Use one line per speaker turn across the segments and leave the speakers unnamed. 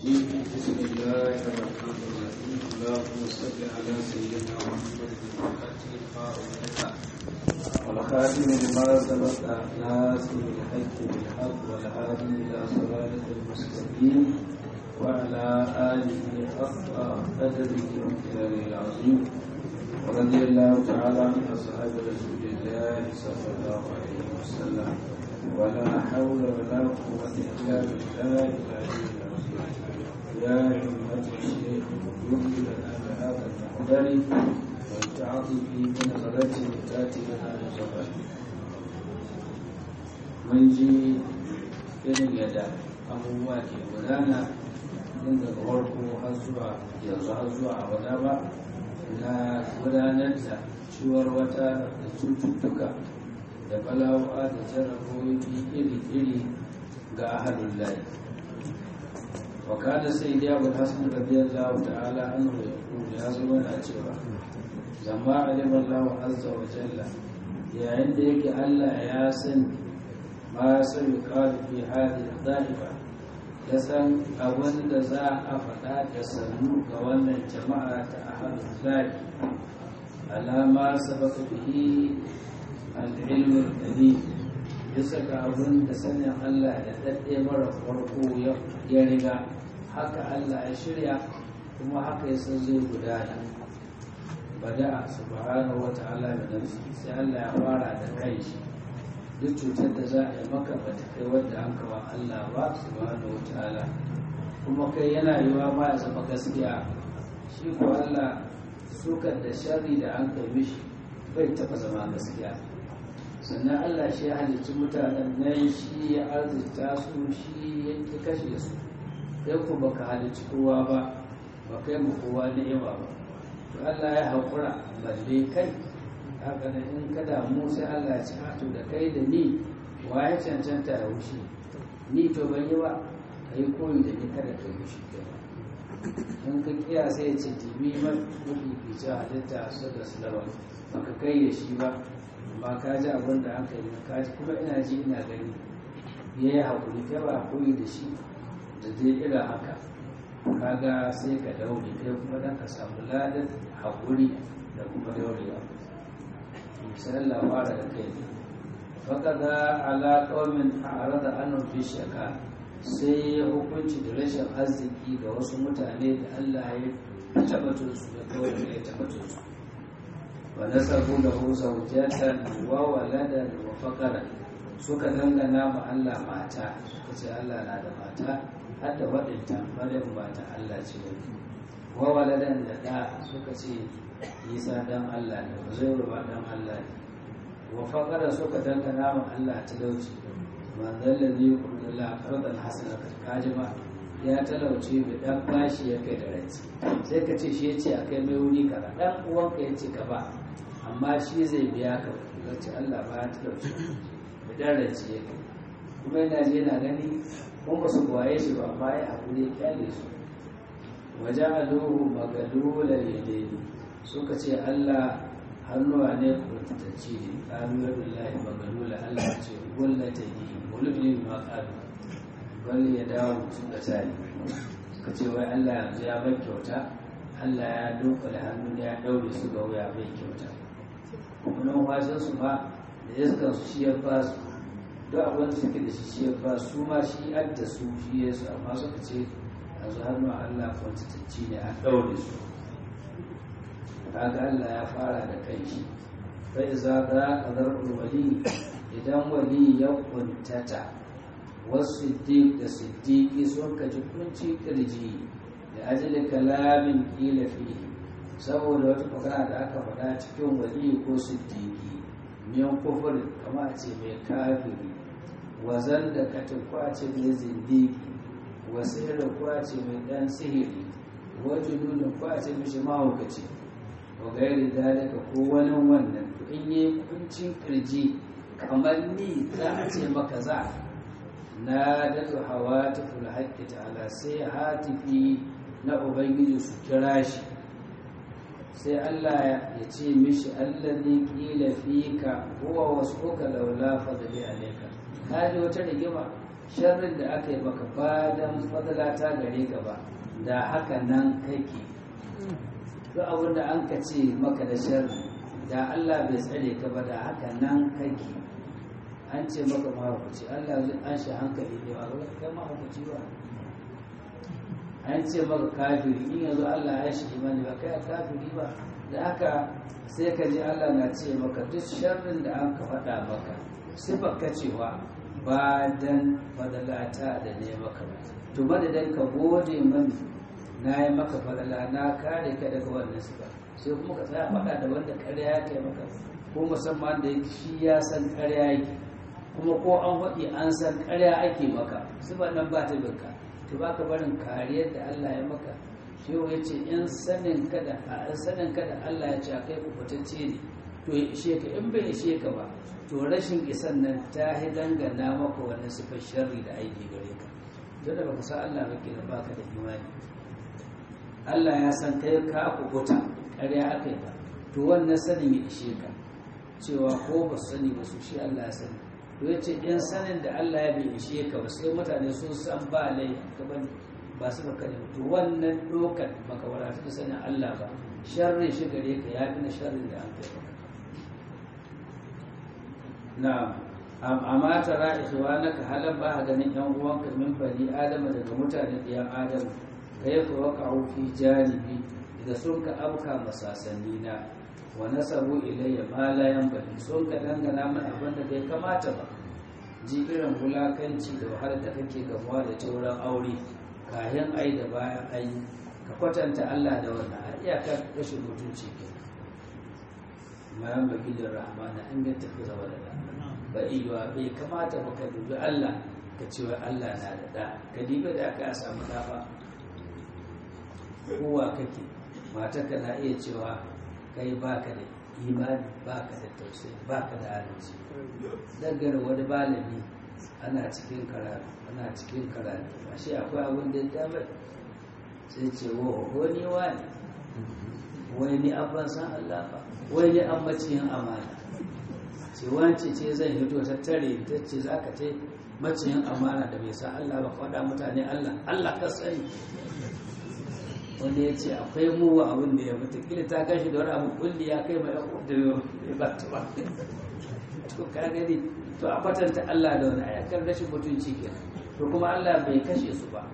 الرجيم بسم الله الرحمن الرحيم اللهم صل على سيدنا محمد الفاتح القائم والخاتم لما سبق ناصر الحق بالحق والهادي الى صراط المستقيم وعلى اله حق قدره وامتنانه العظيم ورضي الله تعالى عن اصحاب رسول الله صلى الله عليه وسلم ولا حول ولا قوة إلا بالله العلي العظيم يا أمة الشيخ يمكن لنا بهذا المقدر والتعاطف بنظرة تأتي لنا نظرة من جي irin yadda abubuwa ke gudana tun daga farko har zuwa yanzu har zuwa abada ba na gudanar da ciwar wata da cututtuka da bala'u'a da jarabobi iri-iri ga ahalin layi wakada sai dai abu hasan radiyallahu ta'ala an ya ya zama na cewa zama alimar lawa azza wa jalla yayin da yake allah ya san ma sai kawo fi hadi za'ifa ya san abin da za a faɗa da sannu ga wannan jama'a ta ahalin layi alama sabaka bihi al'ilmin ɗari bisa ga abin da sanin Allah da ɗaɗɗe mara farko ya riga haka Allah ya shirya kuma haka ya san zai gudana bada subhanahu wa ta'ala da nafsi sai Allah ya fara da kai shi duk cutar da za a yi maka ba ta kai wadda an kawo Allah ba subhanahu wa ta'ala kuma kai yana yiwa ma ya zama gaskiya shi ko Allah sukar da sharri da an kai mishi bai taɓa zama gaskiya sannan Allah shi ya halicci mutanen nan shi ya arzita su shi ya ki kashe su kai ku baka halicci kowa ba ba kai mu kowa ni'ima ba to Allah ya haƙura balle kai haka da in ka damu sai Allah ya ci to da kai da ni wa ya cancanta ya wuce ni to ban yi ba ka yi koyi da ni kada ka yi shi in ka kiya sai ya ce tibi mafi fice halitta su da su daban baka kai da shi ba ba ka ji abin da aka yi ka ji kuma ina ji ina gani ya yi haƙuri ta ba koyi da shi da zai irin haka kaga sai ka daure kai kuma dan ka samu ladan haƙuri da kuma daurewa sai Allah fara da kai ne faqada ala qaumin a'rada anhum fi shaka sai ya hukunci da rashin arziki ga wasu mutane da Allah ya tabbatar su da kawai ya tabbatar su ونسبوا له زوجة وولدا وفقرا suka dangana ma Allah mata suka ce Allah na da mata har da waɗanta maryam ba ta Allah ce ba wa waladan da ɗa suka ce Isa dan Allah ne Uzairu ba dan Allah ne wa faqara suka dangana ma Allah talauci man dalla ne kullu la qardan hasana kaji ma ya talauce bai dan bashi ya kai da rai sai ka ce shi ya ce akai mai wuri kaza dan uwanka ya ce ka ba amma shi zai biya ka wacce Allah ba ya talauci da darace ya kai kuma yana je na gani kun ba su kwaye shi ba amma ya haƙuri ya kyale su waje aluhu magalula yadaini suka ce Allah hannuwa ne kurtatacci ne ƙalu ya billahi magalula Allah ce gullata yi gulubin ma ƙalu bal ya dawo suka tare suka ce wai Allah yanzu ya bai kyauta Allah ya dunkule hannu ya daure su ga wuya bai kyauta kuma wajen su ma da iskan su shi ya ba su duk abin da suke da shi shi ya ba su ma shi adda su shi ya su amma suka ce a zu hannu Allah kwantatacci ne a ɗaure su kaga Allah ya fara da kai shi bai za ka kadar wali idan wali ya kuntata wasu siddiq da siddiqi sun kaji kunci kirji da ajali kalamin kila fihi saboda wata magana da aka faɗa cikin wali ko siddiqi miyan kufur kama a ce mai kafiri wazan da katin kwace mai zindiki wasu irin kwace mai ɗan sihiri wajen nuna kwace mishi mahaukaci wa gairi dalika ko wani wannan to in yi kuncin kirji kamar ni za a ce maka za na daga hawa ta haƙƙi ta'ala sai hatifi na ubangiji su kira shi sai Allah ya ce mishi allazi qila fika huwa wasfuka laula fadli alayka kaji wata rigima sharrin da aka yi maka ba dan fadala ta gare ka ba da haka nan kake duk abin da an ka ce maka da sharri da Allah bai tsare ka ba da haka nan kake an ce maka mahaukaci Allah zai an shi hankali ne ba kai mahaukaci ba an ce maka kafiri in yanzu Allah ya shi imani ba kai kafiri ba da haka sai ka ji Allah na ce maka duk sharrin da an ka faɗa maka sifar ka cewa ba dan fadalata da ne maka ba to madadin ka gode mani na yi maka fadala na kare ka daga wannan sifa sai kuma ka tsaya faɗa da wanda ƙarya ya kai maka ko musamman da shi ya san ƙarya yake kuma ko an faɗi an san ƙarya ake maka sifar nan ba ta binka to ba ka barin kariyar da Allah ya maka shehu ya ce in sanin ka da sanin ka da Allah ya ce a kai kubutacce ne to ya ishe ka in bai ishe ka ba to rashin isan nan ta yi dangana maka wani sifar sharri da aiki gare ka to da baka san Allah ba kenan baka da imani Allah ya san kai ka kubuta ƙarya aka yi ba to wannan sanin ya ishe ka cewa ko ba su sani ba su shi Allah ya sani to ya ce in sanin da Allah ya bai ishe ka ba sai mutane sun san ba lai ka bane ba su baka ne to wannan dokan baka wadatu da sanin Allah ba sharri shi gare ka ya fi na sharrin da an kai maka na amma tara ikhwanaka halan ba ganin yan uwanka min bani adama daga mutane ɗiyan adam kayfa waqa'u fi janibi da sun ka abka masasanni na wa nasabu ilayya ma la yanbaghi sun ka dangana min abin da bai kamata ba ji irin wulakanci da wahalar da kake gamuwa da ta wurin aure kayan ai da bayan ai ka kwatanta Allah da wannan a iyakar rashin mutunci ke ma yanbaghi da rahmana an ga tafi zama da da ba iya bai kamata ba ka dubi Allah ka ce wa Allah na da da ka diba da aka samu da ba kowa kake matarka na iya cewa kai baka da imani baka da tausayi baka da adalci dangane wani malami ana cikin karatu ana cikin karatu ashe akwai abin da ya bai sai ce wo wani wani wai ni an ban san Allah ba wai ni an maciyin amana ce wance ce zan hito ta tare ta ce za ka ce maciyin amana da bai san Allah ba faɗa mutane Allah Allah ka sani wanda ya ce akwai muwa abin da ya mutu kila ta gashi da wani abu kulli ya kai mai da ya ba ta ba to ka gani to a kwatanta Allah da wani ayakar rashin mutunci ke to kuma Allah bai kashe su ba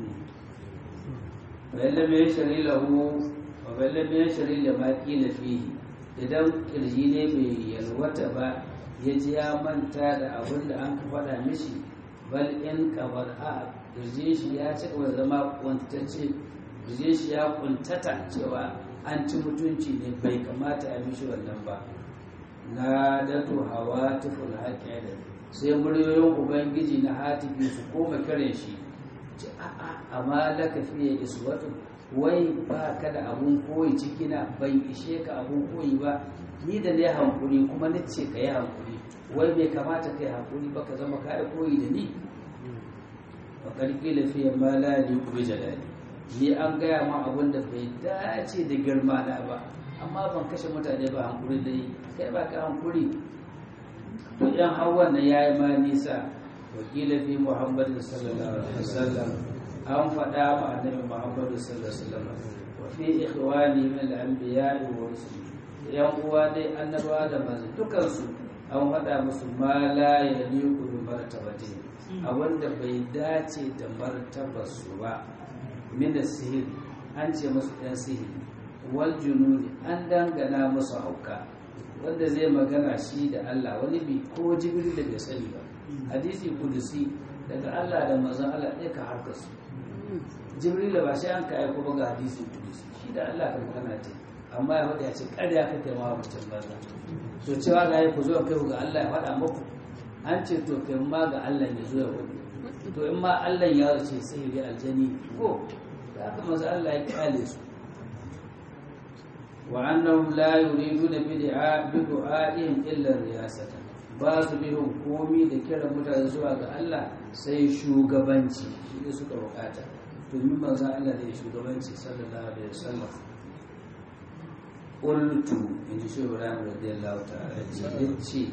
bayan lam yashri lahu wa bayan lam yashri da ma qila fihi idan kirji ne bai yalwata ba ya ji ya manta da abin da an ka faɗa mishi bal in kabar a kirji shi ya ci gaba zama kwantacce je shi ya kuntata cewa an ci mutunci ne bai kamata a mishi wannan ba na datu hawa tuful haƙƙi da sai muryoyin ubangiji na hatifi su koma kiran shi ce a'a amma laka fiye iswatu wai ba ka da abun koyi cikina bai ishe ka abun koyi ba ni da ne hankuri kuma ni ce ka yi hankuri wai bai kamata ka yi hankuri ba ka zama ka koyi da ni wa karki lafiya ma la li kubi jalali ni an gaya ma abin da bai dace da girma na ba amma ban kashe mutane ba hankuri da yi kai ba ka hankuri to yan hawan nan yayi ma nisa wakila fi muhammadu sallallahu alaihi wasallam an faɗa ma annabi muhammadu sallallahu alaihi wasallam wa fi ikhwani min al-anbiya'i wa rusul yan uwa dai annabawa da manzo dukan su an faɗa musu ma la yaliqu bi martabati abinda bai dace da martabar su ba min sihir an ce musu ɗan sihiri wal jununi an dangana musu hauka wanda zai magana shi da Allah wani bi ko jibril da bai sani ba hadisi kudusi daga Allah da manzon Allah ɗaya ka harkar su jibril ba sai an ka aiko ba ga hadisi kudusi shi da Allah ka magana ta amma ya faɗa ya ce ƙarya kake ma mutum banza to cewa ga ku zo kai ga Allah ya faɗa muku an ce to kai ma ga Allah ya zo ya faɗi to in ma Allah ya ce sihiri aljani ko da haka masu Allah ya kyale su wa annahum la yuriduna bid'a bidu'a'ihim illa riyasata ba su bihun komi da kiran mutane zuwa ga Allah sai shugabanci shi ne suka bukata domin manzo Allah ne shugabanci sallallahu alaihi wasallam qultu in ji shi Ibrahim radiyallahu ta'ala ce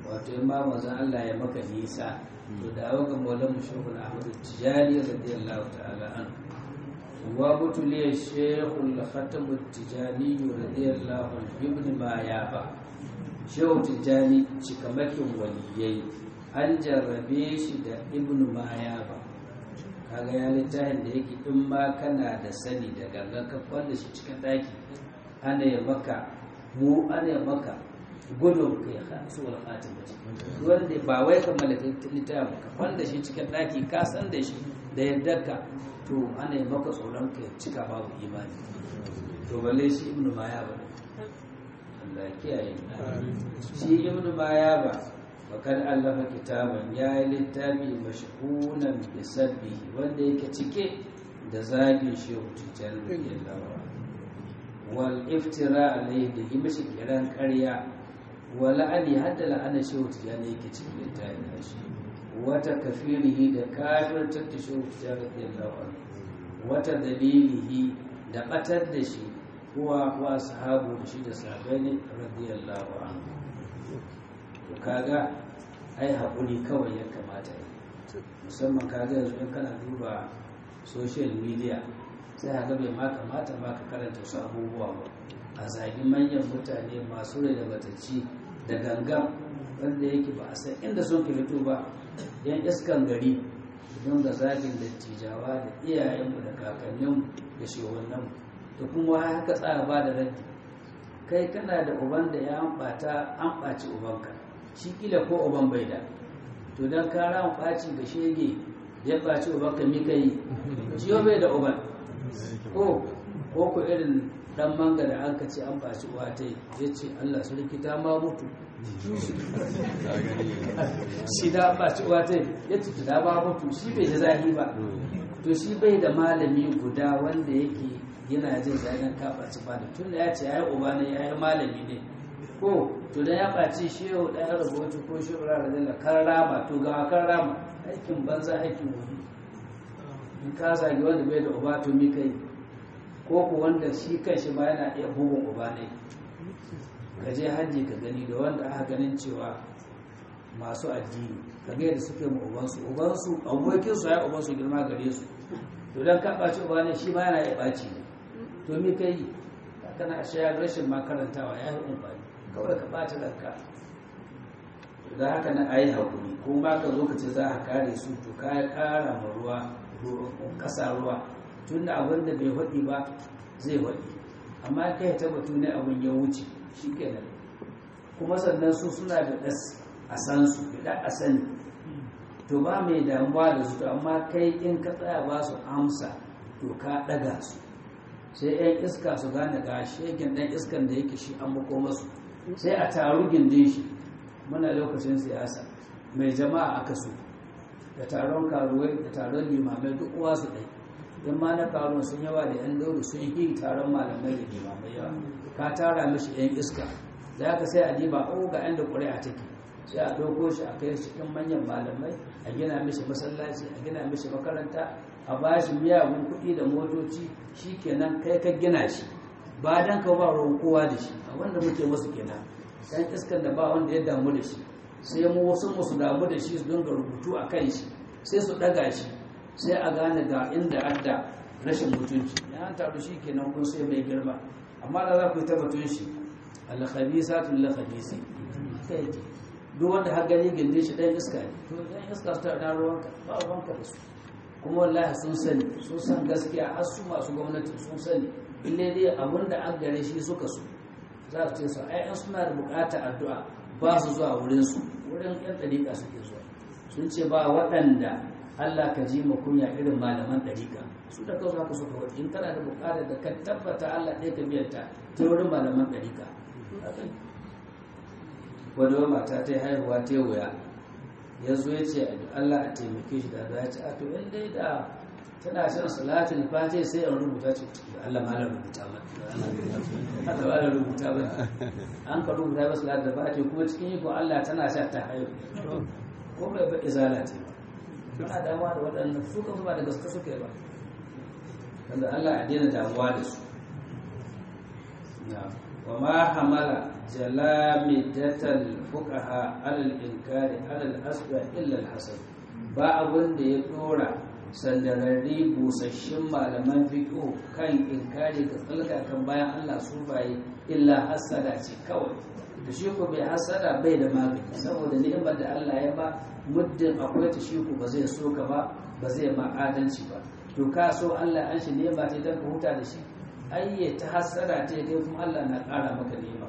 wato in ma manzon Allah ya maka nisa to da awa ga maulan mushahul ahmadu tijani radiyallahu ta'ala an wa butuliya shehul khatamu tijani radiyallahu an ibn ma ya ba shehu tijani cikamakin waliyai an jarrabe shi da ibn ma ya ba kaga ya littafin da yake in ma kana da sani da gangan ka kwalla shi cikin daki ana ya maka mu ana ya maka gudun kai su wal khatim wanda ba wai ka mallaka littafin ka kwalla shi cikin daki ka san da shi da yadda ka to ana ya maka tsoron ka cika babu imani to balle shi ibnu maya ba Allah kiyaye shi ibnu maya ba fakar allafa kitaban ya yi littafi mashhunan da sabbi wanda yake cike da zagin shehu tijjani radiyallahu wal iftira alaihi da yi mashi kiran karya wa la'ani hadda la'ana shehu tijjani yake cikin littafin nashi wata kafirihi da kafirtar da shehu tijjani radiyallahu wata dalilihi da batar da shi kuwa wa sahabu da shi da sahabai ne radiyallahu anhu to kaga ai haƙuri kawai ya kamata yi musamman kaga yanzu in kana duba social media sai haka bai ma kamata ma ka karanta wasu abubuwa ba a zagi manyan mutane masu rai da batacci da gangan wanda yake ba a san inda sun ke fito ba yan iskan gari don ga zagin dattijawa da iyayenmu da kakanninmu da shehunanmu da kuma haka tsara ba da raddi kai kana da uban da ya ambata an ɓaci ubanka shi kila ko uban bai da to don kara an ɓaci da shege ya ɓaci ubanka mi kai shi bai da uban ko ko ku irin dan manga da an ce an ɓaci uwa ta ya ce allah su rikita ma mutu shi da an ɓaci uwa ta ya ce da ma mutu shi bai da zahi ba to shi bai da malami guda wanda yake yana jin zanen ka ɓaci ba da tun da ya ce ya yi uba ne ya yi malami ne ko to da ya ɓaci shi yau ɗaya rubutu ko shi rara da kan rama to ga kan rama aikin banza aikin wani in ka zagi wanda bai da uba to mi kai ko ku wanda shi kan shi ma yana iya bugun uba ne ka je hajji ka gani da wanda aka ganin cewa masu addini ka ga yadda suke mu ubansu ubansu abokinsu ya ubansu girma gare su to dan ka ɓaci uba ne shi ma yana iya ɓaci ne to mi kai kana shayar rashin makarantawa ya yi amfani kawai ka ɓata ranka da haka na ayi haƙuri ko ba ka zo ka ce za a kare su to ka ya ƙara ma ruwa ƙasa ruwa tun da abin da bai haɗi ba zai haɗi amma kai ta batu ne abin ya wuce shi kenan kuma sannan su suna da ɗas a san su da a sani to ba mai damuwa da su to amma kai in ka tsaya ba su amsa to ka ɗaga su sai 'yan iska su gane ga shegen ɗan iskan da yake shi an mako masu sai a taru gindin shi muna lokacin siyasa mai jama'a aka so da taron karuwai da taron limamai duk uwa su ɗai don ma na karuwa sun yawa da 'yan dauru sun yi taron malamai da limamai yawa ka tara mishi 'yan iska za ka sai a diba o ga 'yan da ƙuri'a take sai a ɗauko shi a kai cikin manyan malamai a gina mishi masallaci a gina mishi makaranta a ba shi miyagun kuɗi da motoci shi kenan kai ka gina shi ba dan ka ba ruwan kowa da shi a wanda muke musu kenan dan iskan da ba wanda ya damu da shi sai mu wasu musu damu da shi su dinga rubutu a kan shi sai su ɗaga shi sai a gane ga inda adda rashin mutunci ya an taru shi kenan kun sai mai girma amma da za ku yi tabbatun shi alkhabisatu lilkhabisi kai duk wanda har gani gindin shi ɗan iska ne to ɗan iska su ta ruwanka ba ruwanka da su kuma wallahi sun sani sun san gaskiya har su masu gwamnati sun sani ille dai abin da an gare shi suka so za su ce su ai suna da bukatar addu'a ba su zuwa wurin su wurin yan dariƙa suke zuwa sun ce ba waɗanda Allah ka ji kunya irin malaman dariƙa su da kansu haka suka wata in kana da bukatar da ka tabbata Allah ɗaya ka biyar ta ta wurin malaman dariƙa wani mata ta yi haihuwa ta wuya ya zo ya ce Allah a taimake shi da za ya ce a to in dai da tana shan salatin fati sai an rubuta ce Allah ma la rubuta ba Allah ma la rubuta ba an ka rubuta ba salatin fati kuma cikin iko Allah tana sha ta haihu ko bai ba izala ce ba ana damuwa da waɗannan su kan ba da gaske suke ba wanda Allah a daina damuwa da su wa ma hamala jalamidatal fuqaha alal inkari alal asba illa al hasad ba abun da ya dora sandararri busasshin malaman fiqh kan inkari ga tsalga kan bayan Allah su baye illa hasada ce kawai da shi ko bai hasada bai da magani saboda ni'imar da Allah ya ba muddin akwai ta shi ko ba zai so ka ba ba zai ma adalci ba to ka so Allah an shi ni'ima ta dan ka huta da shi ayye ta hasada ta kai kuma Allah na ƙara maka ni'ima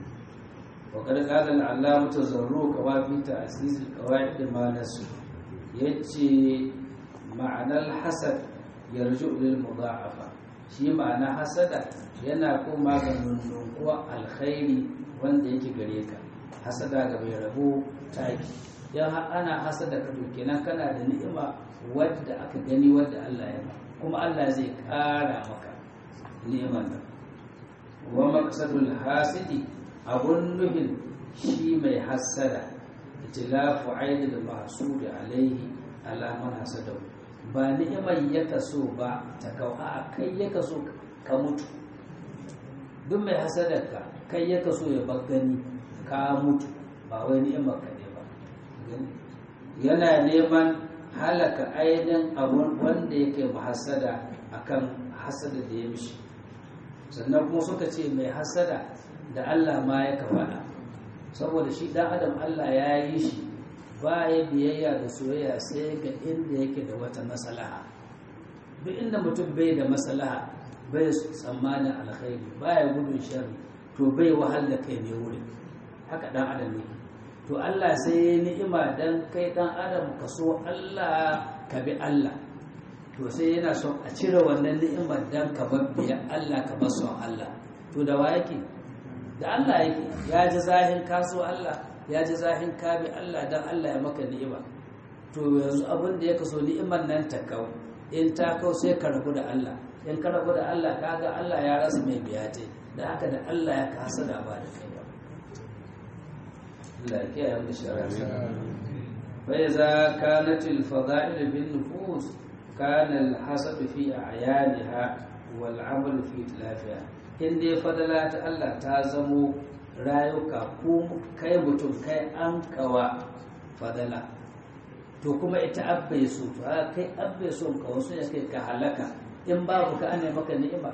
wa kad qala al-allamah tazarru kama fi ta'sis al-qawaid ma nasu yace ma'anar hasad yarju lil mudha'afa shi ma'ana hasada yana kuma ga nunkuwa alkhairi wanda yake gare ka hasada ga mai rabo taki dan ana hasada ka to kenan kana da ni'ima wadda aka gani wadda Allah ya ba kuma Allah zai kara maka ni'imar nan wa maqsadul hasidi abun nuhin shi mai hasada itilafu aidil mahsudi alaihi ala man hasadahu ba ni'imar ya kaso ba ta kawo a kai ya kaso ka mutu duk mai hasadarka kai ya kaso ya gani ka mutu ba wai ni'imar ka ne ba yana neman halaka ainihin abun wanda yake mahasada akan hasada da ya mishi sannan kuma suka ce mai hasada da Allah ma ya faɗa saboda shi dan adam Allah ya yi shi ba ya biyayya da soyayya sai ga inda yake da wata maslaha duk inda mutum bai da maslaha bai tsammanin alkhairi baya gudun sharri to bai wahal da kai ne wurin haka dan adam ne to Allah sai ya ni'ima dan kai dan adam ka so Allah ka bi Allah to sai yana son a cire wannan ni'imar dan ka babbiya Allah ka bar son Allah to da wa yake da Allah yake ya ji zahin kaso Allah ya ji zahin ka bi Allah dan Allah ya maka ni'ima to yanzu abin da ya kaso ni'imar nan ta kau in ta kau sai ka rabu da Allah in ka rabu da Allah kaga Allah ya rasa mai biyate da haka da Allah ya kasa da ba da kai ba Allah ya kiyaye mu shari'a fa iza kanat al fada'il bin nufus kana al hasad fi a'yaniha wal 'amal fi tilafiha in dai fadala ta Allah ta zamo rayuka ko kai mutum kai an kawa fadala to kuma ita abbai so to kai abbai so ka wasu ya kai ka halaka in babu ka ana maka ni'ima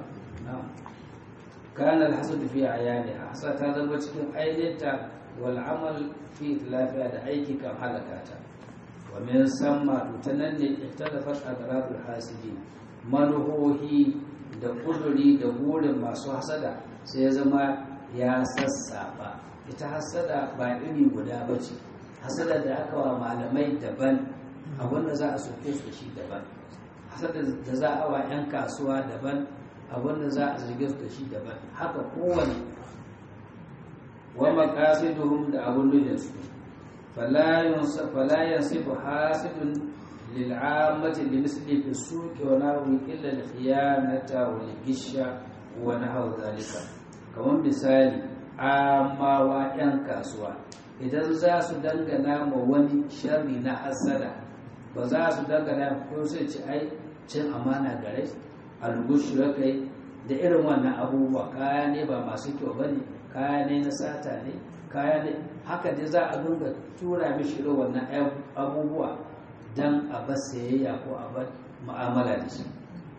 kana alhasad fi ayani hasa ta zama cikin aidinta wal amal fi lafiya da aiki kan halaka ta wa min samma to tanan ne iktalafat adradul hasidin manuhohi da kuduri da burin masu hasada sai ya zama ya sassaba ita hasada ba iri guda ba ce hasada da aka wa malamai daban abinda za a soke su shi daban hasada da za a wa 'yan kasuwa daban abinda za a zarge su da shi daban haka kowane wa maqasiduhum da abun nufin su fala yansifu hasidun للعامة لمثل في السوق ونحو إلا الخيانة والغش ونحو ذلك kamar misali amawa 'yan kasuwa idan za su dangana ma wani sharri na hasada ba za su dangana ko sai ci ai cin amana gare algushu ya kai da irin wannan abubuwa kaya ne ba masu kyau ba ne kaya ne na sata ne kaya ne haka dai za a dinga tura mishi irin wannan abubuwa don a bar sayayya ko a bar mu'amala da shi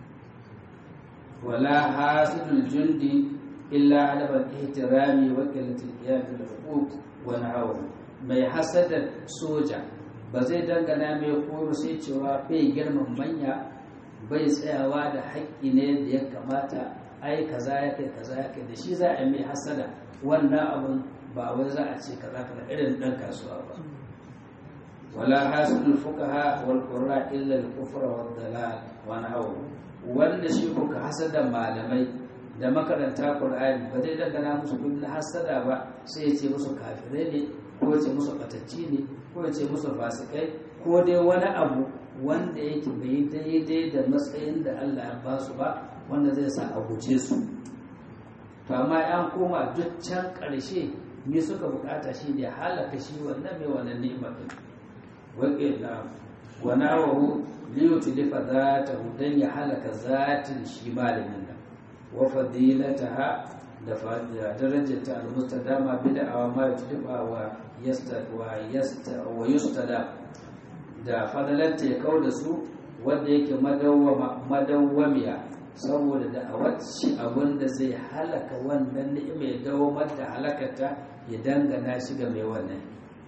wala hasidul jundi illa adabal ihtirami wa qillatil qiyam bil huquq wa nahwu mai hasadar soja ba zai dangana mai koro sai cewa bai girman manya bai tsayawa da haƙƙi ne da ya kamata ai kaza ya kai kaza ya kai da shi za a mai hasada wannan abun ba wai za a ce kaza kaza irin dan kasuwa ba ولا حاسد الفقهاء والقراء إلا الكفر والضلال ونحوه wanda shi ko ka hasada malamai da makaranta Qur'ani ba zai dangana musu bin hasada ba sai ya ce musu kafirai ne ko ya ce musu batacci ne ko ya ce musu fasikai ko dai wani abu wanda yake bai daidai da matsayin da Allah ya ba su ba wanda zai sa a guje su to amma an koma duk can ƙarshe me suka bukata shi ne halaka shi wannan mai wannan ni'imar waƙila wa nawahu liyutlifa zatahu dan ya halaka zatin shi malamin nan wa fadilataha da darajar ta almusta dama bid'a ma yutliba wa yasta wa yasta wa yustada da fadalar ta kau da su wanda yake madawwamiya saboda da a wacce abin da zai halaka wannan ni'ima ya dawamar da halakata ya dangana shi ga mai wannan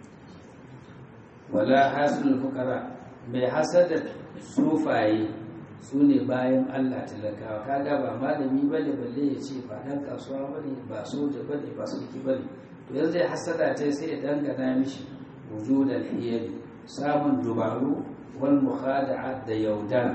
wala hasilul fukara mai hasada sufaye su ne bayan Allah talakawa kaga ba malami bane balle ya ce ba dan kasuwa bane ba soja bane ba sulki bane to yanzu zai hasada ta sai ya dangana mishi wujudal hiyari samun dubaru wal mukhada'a da yaudara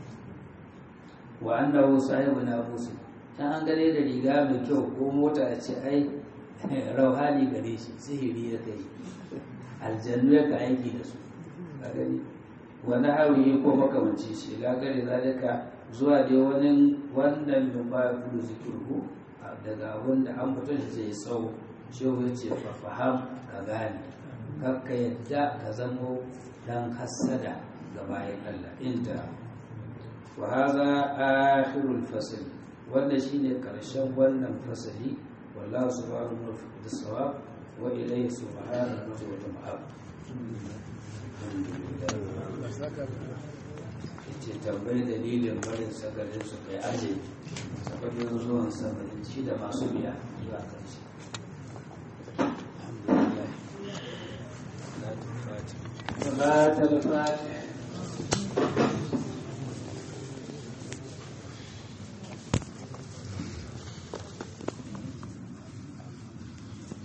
wa annahu sahibu nafusi dan an gane da riga mai kyau ko mota ya ce ai rauhani gare shi sihiri ya kai aljannu ya ka aiki da su a gani wani hawi ko makamanci shi lagare zalika zuwa dai wani wannan min ba kudu zikirhu daga wanda an mutum shi zai tsawo shi ya ce faham ka gane kakka yadda ka zamo dan hassada ga bayan Allah inda wa hadha akhirul fasl wanda shine karshen wannan fasali wallahu subhanahu wa ta'ala wa ilayhi subhanahu wa ta'ala ce tambayi dalilin barin sakarin su kai aje sakarin zuwan sakarin shi da masu biya zuwa karshe alhamdulillah صلاة الفاتحة